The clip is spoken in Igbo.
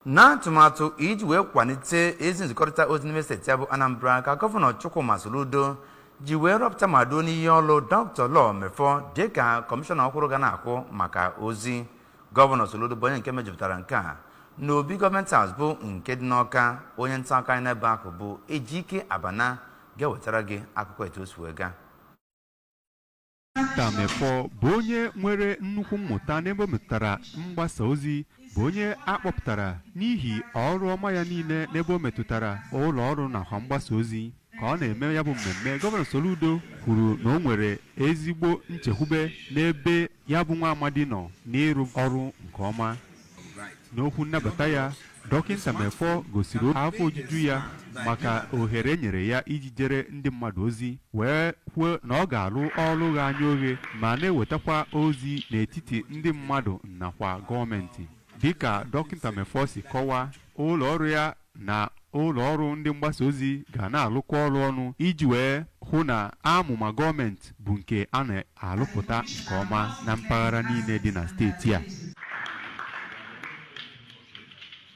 na atụmatụ iji wee kwalite ezi nzikọrịta ozi n'ime steeti ya bụ anambra ka gọvanọ chukwuma soludo ji wee rọpụta ma duo n'ihe ọlụ dr lọ mefọ dịka kọmishọna ọhụrụ ga na-akwụ maka ozi gọvanọ soludo bụ onye nke mejupụtara nke a na obi gọọmenti haus bụ nke dị n'ọka onye nta akụkọ anyị n'ebe ahụ bụ ejike abana ga-ewetara gị akụkọ etu o si wee gaa Tamefọ bụ onye nwere nnukwu mmụta n'ebe o metụtara mgbasa ozi bụ onye akpọpụtara n'ihi ọrụ ọma ya niile n'ebe o metụtara ụlọ ọrụ nakwa mgbasa ozi ka ọ na-eme ya bụ mmemme gọvanọ Soludo kwuru na o nwere ezigbo nchekwube n'ebe ya bụ nwa amadi nọ n'ịrụ ọrụ nke ọma n'okwu nnabata ya dọkịta Mefọ gosiri afọ ojuju ya maka ohere e nyere ya iji jere ndị mmadụ ozi wee kwuo na ọ ga-alụ ọrụ gha anya oghe ma na-ewetakwa ozi n'etiti ndị mmadụ nakwa gọọmenti dịka dọkịta Mefọ si kọwaa ụlọ ọrụ ya na ụlọ ọrụ ndị mgbasa ozi ga na-alụkọ ọrụ ọnụ iji wee hụ na amụma gọọmenti bụ nke a na-alụpụta nke ọma na mpaghara niile dị na steeti a